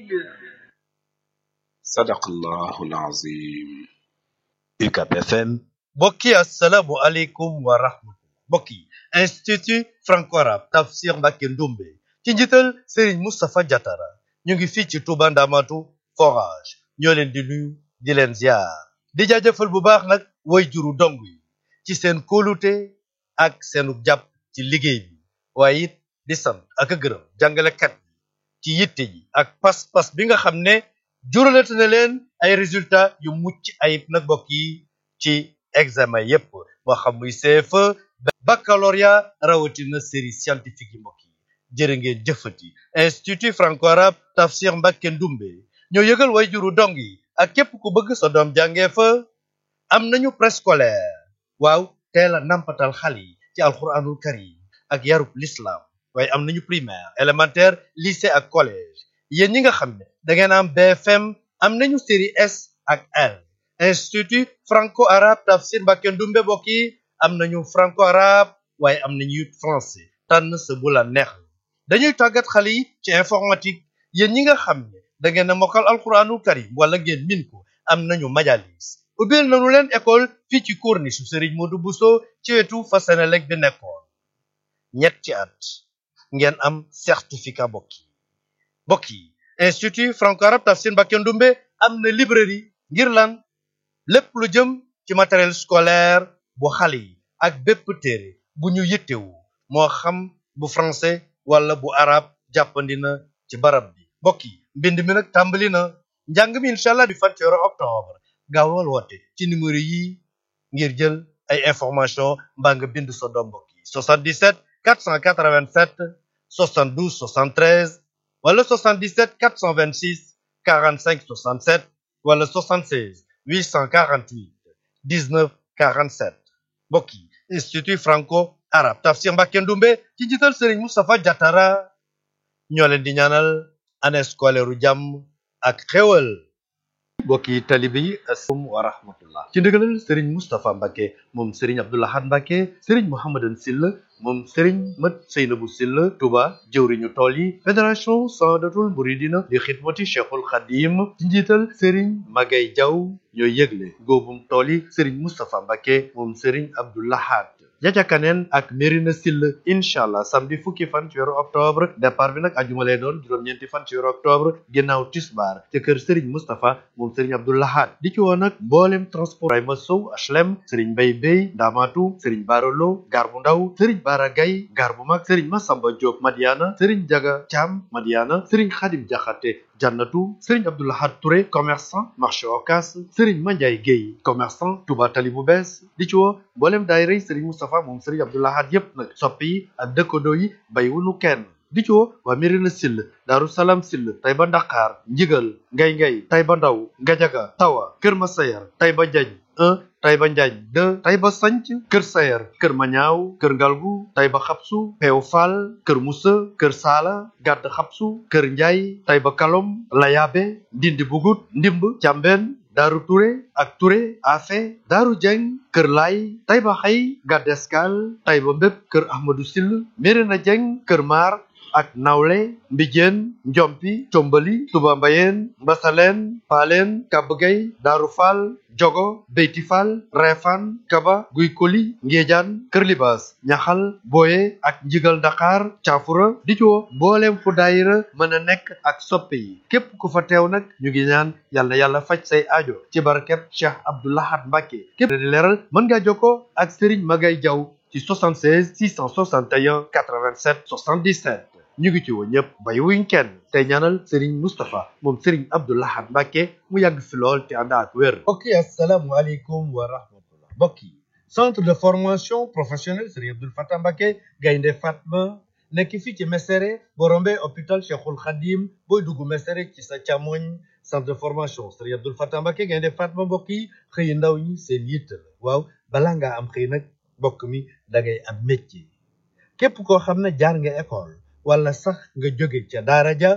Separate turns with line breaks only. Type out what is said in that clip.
sadaqallahu alazim
UCAB FM mbokk yi asalaamu aleykum wa rahmatullah mbokk yi institut franco-arabe Tafsir Mbacké Ndoumbe ci njiital Serigne Moustapha Diatara ñu ngi fii ci Touba Ndamatu forage ñoo leen di nuyu di leen ziar di jaajëfal bu baax nag way juru dong yi ci seen kóolute ak seenu jàpp ci liggéey bi waaye it di sant ak a gërëm jàngalekat yi ci yitte ji ak pas-pas bi nga xam ne juralate na leen ay résultats yu mucc ayib nag mbokk yi ci examen yépp moo xam muy CFE baccalauréat rawatina série scientifique yi mbokk yi jërë ngeen jëfati institut franco-arabe Tafsir Mbacké Ndoumbe ñoo yëgal way juru dong yi ak képp ku bëgg sa doom jàngee fa am nañu préscolaire waaw teel a nampatal xale yi ci alxuraanul karim ak yarub l'islam waaye am nañu primaire élémentaire lycée ak collège yéen ñi nga xam ne da ngeen am BFM am nañu série S ak L institut franco-arabe Tafsir Mbacké Ndoumbe mbokk yi am nañu franco-arabe waaye am nañu it français tànn sa bu la neex dañuy tàggat xale yi ci informatique yéen ñi nga xam ne da ngeen a mokkal alxuraanul karim wala ngeen min ko am nañu majalis ubbil nañu leen école fii ci corniche Serigne Modou Bousso ci wetu fa Senelec bi nekkoon ñetti at ngeen am certificat bokk yi bokk yi institut franco-arabe Tafsir Mbacké Ndoumbe am na librairie ngir lan lépp lu jëm ci matériel scolaire bu xale yi ak bépp téere bu ñu yittewu moo xam bu français wala bu arabe jàppandi na ci barab bi mbokk yi mbind mi nag tàmbali na njàng mi incha allah di fan ci weeru octobre gaawal woote ci numéro yi ngir jël ay information mbaa nga bind sa doom mbokk yi 77 487 72 73 wala 77 426 45 67 wala 76 848 19 47 mbokk yi institut franco arabe Tafsir Mbacké Ndoumbe ci njiital Serigne Moustapha Diatara ñoo leen di ñaanal année scolaire u jàmm ak xéwal mbokk yi talibe yi asalaamaaleykum wa rahmatullah ci ndigalal Serigne Moustapha Mbacké moom Serigne Abdou Lahad Mbacké Serigne Mouhamadan Sylla moom Serigne Mat Seynabou Sylla Touba jëwriñu tool yi fédération Sadatul Mouridina li xidmati Cheikhul Khadim ci njiital Serigne Magay Diaw ñooy yëgle góobum tool yi Serigne Moustapha Mbacké moom Serigne Abdou Lahad jaja kaneen ak Mérina Sylla incha allah samedi fukki fan ci weeru octobre départ bi nag ajuma lay doon juróom-ñeenti fan ci weeru octobre ginnaaw tisbaar ca kër Serigne Moustapha moom Serigne Abdou Lahad di ci woon nag mboolem transport Ibrahima Sow HLM Serigne Mbaye Bey Ndamatu Serigne Barolo gar bu ndaw Serigne Bara Gaye gar bu mag Serigne Massamba Diop Madiana Serigne Jaga Thiam Madiana Serigne Khadim Diakhaté Jannatu Serigne Abdou Lahad Touré commerçant marché Ocass Serigne Mandiaye Guèye commerçant Touba Tali bu bees di ci woo mboolem daayira Serigne Moustapha moom Serigne Abdou Lahad yépp nag soppi yi ak dëkkandoo yi bàyyiwuñu kenn di ci woo waa Mérina Sylla Daaru Salaam Sylla Taïba Ndakar Njigal Ngay Ngay Taïba Ndaw Ngajaga Tawa Kër Masayar Taïba Njañ 1 Taïba Njañ 2 Taïba Sanc Kër Sayar Kër Mañaaw Kër Ngalgu Taïba Xapsu Peew Fall Kër Musa Kër Saala Gàdd Xapsu Kër Njaay Taïba Kalom Layaabe Ndindi Bugut Ndimb Càmbeen Daaru Touré ak Touré Afe Daaru Jeng Kër Laay Taïba Xay Gàdd Escale Taïba Mbépp Kër Ahmadou Sylla Mérina Jeng Kër Maar ak nawle mbijeen njompi combali tuba mbayeen mbasaleen paaleen kabgay daaru faal jogo beyti faal reefaan kaba guy koli ngéejaan kër libaas ñaxal booye ak njigal dakar caafura di ci woo mbooleem fu daayira mën a nekk ak soppe yi képp ku fa teew nag ñu ngi ñaan yàlla yàlla faj say aajo ci barkeb Cheikh Abdou Lahad Mbacké képp di leeral mën ngaa jokkoo ak Serigne Magay Jaw ci 76 661 87 77 ñu ngi ci woo ñëpp bay wuñ kenn tey ñaanal Serigne Moustapha moom Serigne Abdou Lahad Mbacké mu yàgg fi lool te ànd ak wér. mbokk yi asalaamualeykum wa rahmatullah mbokk yi centre de formation professionnelle Serigne Abdoul Fatah Mbacké Gaynde Fatma nekk fii ci Mesere boo rombee hôpital Cheikhul Khadim booy dugg Mesere ci sa càmmoñ centre de formation Serigne Abdoul Fatah Mbacké Gaynde Fatma mbokk yi xëy ndaw ñi seen yitt la waaw balaa ngaa am xëy nag mbokk mi da ngay am métier képp koo xam ne jaar nga école wala sax nga jóge ca daara ja